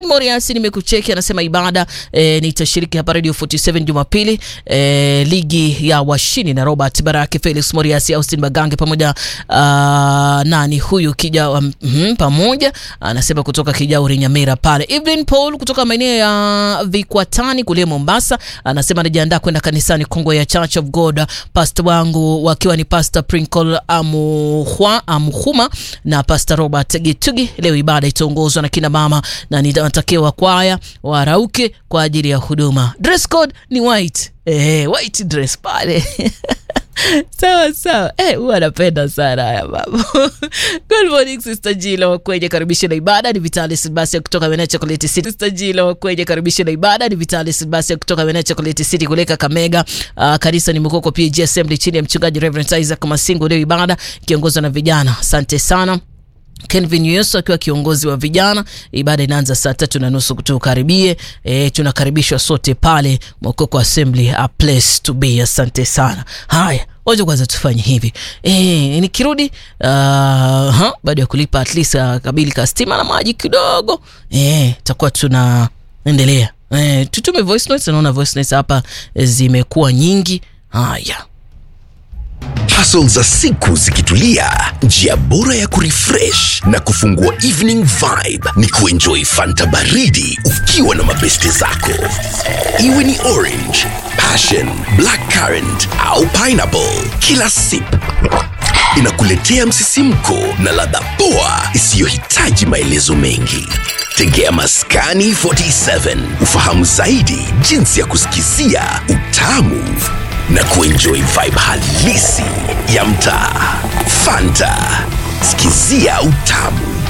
Moriasi nimekucheki, anasema ibada e, nitashiriki hapa Radio 47 Jumapili e, ligi ya washini na Robert Baraki, Felix Moriasi, Austin Magange pamoja uh, nani huyu kija um, mm, pamoja anasema kutoka Kijauri Nyamira pale. Evelyn Paul kutoka maeneo ya Vikwatani kule Mombasa anasema anajiandaa kwenda kanisani Kongwe ya Church of God, pastor wangu wakiwa ni Pastor Prinkle Amuhwa, Amuhuma na Pastor Robert Gitugi. Leo ibada itaongozwa na kina mama na nitatakiwa kwaya warauke kwa ajili ya huduma. Dress code ni white. Eh, white dress pale sawa sawa. Eh, huwa anapenda sana haya mambo. Good morning Sister Jila wakwenye karibisha na ibada ni Vitalis Basi kutoka Wena Chocolate City. Sister Jila wakwenye karibisha na ibada ni Vitalis Basi kutoka Wena Chocolate City kule Kakamega. Uh, kanisa ni Mkoko PG Assembly chini ya mchungaji Reverend Isaac Masingo. Leo ibada kiongozwa na vijana. Asante sana. Kenvin Yesu akiwa kiongozi wa vijana. Ibada inaanza saa tatu na nusu tukaribie. E, tunakaribishwa sote pale Mokoko Assembly, a place to be. Asante sana. Haya, wacha kwanza tufanye hivi e, nikirudi uh, baada ya kulipa at least uh, kabili ka stima na maji kidogo e, takuwa tunaendelea e, tutume voice notes. Naona voice notes hapa zimekuwa nyingi. Haya Hustle za siku zikitulia, njia bora ya kurefresh na kufungua evening vibe ni kuenjoy fanta baridi ukiwa na mabeste zako, iwe ni orange, passion, black currant au pineapple. Kila sip inakuletea msisimko na ladha poa isiyohitaji maelezo mengi. Tegea Maskani 47 ufahamu zaidi jinsi ya kusikizia utamu na kuenjoy vibe halisi ya mtaa. Fanta, sikizia utamu.